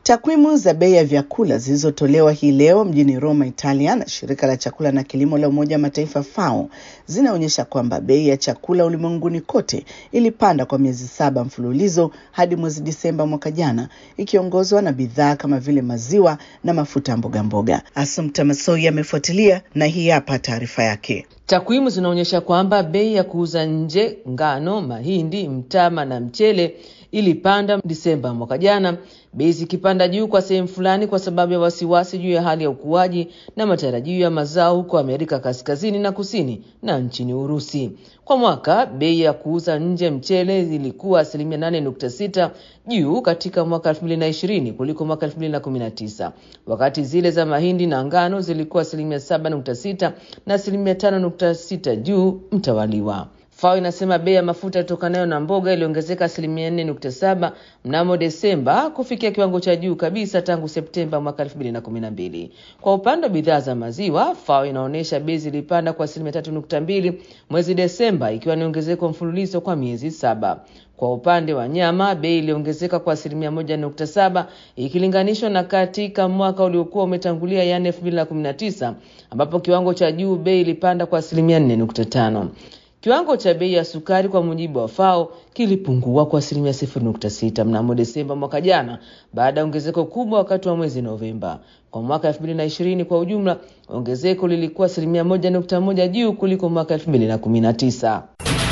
Takwimu za bei ya vyakula zilizotolewa hii leo mjini Roma, Italia na shirika la chakula na kilimo la Umoja wa Mataifa FAO zinaonyesha kwamba bei ya chakula ulimwenguni kote ilipanda kwa miezi saba mfululizo hadi mwezi Disemba mwaka jana, ikiongozwa na bidhaa kama vile maziwa na mafuta ya mboga mboga. Asumta Masoi amefuatilia na hii hapa taarifa yake. Takwimu zinaonyesha kwamba bei ya kuuza nje ngano, mahindi, mtama na mchele ilipanda Disemba mwaka jana, bei zikipanda juu kwa sehemu fulani kwa sababu ya wasiwasi juu ya hali ya ukuaji na matarajio ya mazao huko Amerika Kaskazini na Kusini na nchini Urusi. Kwa mwaka bei ya kuuza nje mchele zilikuwa asilimia 8.6 juu katika mwaka 2020 kuliko mwaka 2019, wakati zile za mahindi na ngano zilikuwa asilimia 7.6 na asilimia 5.6 juu mtawaliwa. FAO inasema bei ya mafuta yatokanayo na mboga iliongezeka asilimia 4.7 mnamo Desemba kufikia kiwango cha juu kabisa tangu Septemba mwaka 2012. Kwa upande wa bidhaa za maziwa, FAO inaonyesha bei zilipanda kwa asilimia 3.2 mwezi Desemba, ikiwa ni ongezeko mfululizo kwa miezi saba. Kwa upande wa nyama bei iliongezeka kwa asilimia moja nukta saba ikilinganishwa na katika mwaka uliokuwa umetangulia, yaani 2019 ambapo kiwango cha juu bei ilipanda kwa asilimia 4.5. Kiwango cha bei ya sukari kwa mujibu wa FAO kilipungua kwa asilimia 0.6 mnamo Desemba mwaka jana baada ya ongezeko kubwa wakati wa mwezi Novemba. Kwa mwaka 2020 kwa ujumla, ongezeko lilikuwa asilimia 1.1 juu kuliko mwaka 2019.